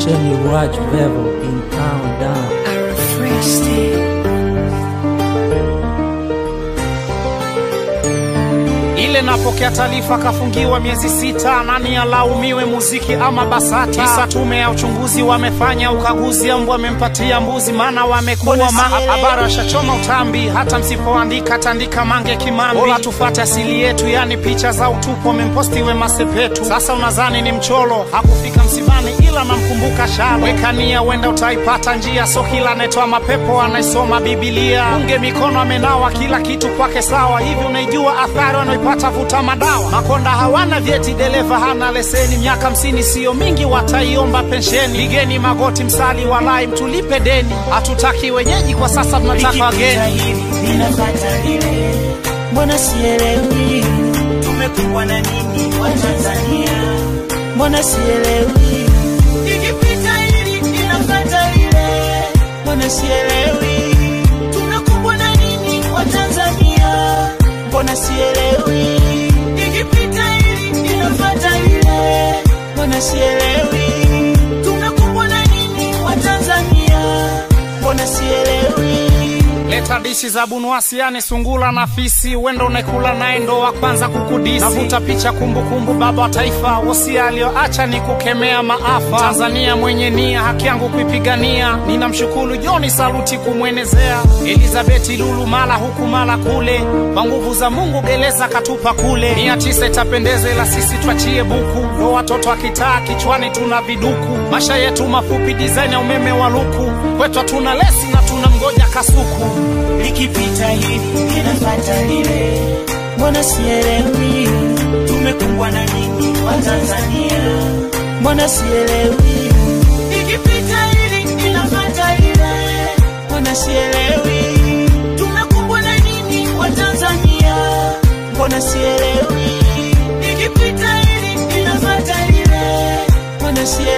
Jenny Raj Vevo in Countdown. I refreshed it. ile napokea taarifa kafungiwa miezi sita, nani alaumiwe, muziki ama BASATA? Kisa tume ya uchunguzi wamefanya ukaguzi, ambu wamempatia mbuzi, maana wamekuwa ma habari washachoma utambi. Hata msipoandika tandika Mange Kimambi, bora tufate asili yetu, yani picha za utupu wamemposti Wema Sepetu. Sasa unadhani ni mcholo, hakufika msibani, ila namkumbuka Shalo. Weka nia, wenda utaipata njia, so kila anayetoa mapepo anaisoma Bibilia. Unge mikono amenawa, kila kitu kwake sawa. Hivi unaijua athari wanaoipata vuta madawa? Makonda hawana vyeti, dereva hana leseni, miaka hamsini siyo mingi, wataiomba pensheni. Pigeni magoti, msali walai, mtulipe deni. Hatutaki wenyeji kwa sasa, tunataka wageni. hili linafata lile, mbona sielewi? Tumekumbwa na nini wa Tanzania? Mbona sielewi? Ikipita hili linafata lile, mbona sielewi? Tumekumbwa na nini wa Tanzania? Mbona sielewi? Ikipita hili linafata lile, mbona sielewi? Tumekumbwa na nini wa Tanzania? Mbona sielewi? Leta dishi za bunuasi, yani sungula na fisi, wendo unekula naye ndo wa kwanza kukudisi. Navuta picha kumbukumbu, baba wa taifa, wosia aliyoacha ni kukemea maafa. Tanzania mwenye nia, haki yangu kuipigania, ninamshukuru Joni Saluti kumwenezea. Elizabeti Lulu mala huku mala kule, kwa nguvu za Mungu gereza katupa kule. Mia tisa itapendeza, ila sisi twachie buku, ndo watoto akitaa kichwani tuna viduku. Masha yetu mafupi, design ya umeme wa luku, kwetu hatuna lesi na tuna mgoja kasuku. likipita hili linafata lile, mbona sielewi? Tumekumbwa na nini wa Tanzania? Mbona sielewi? Likipita hili linafata lile, mbona sielewi? Tumekumbwa na nini wa Tanzania? Mbona sielewi? Likipita hili linafata lile, mbona sielewi?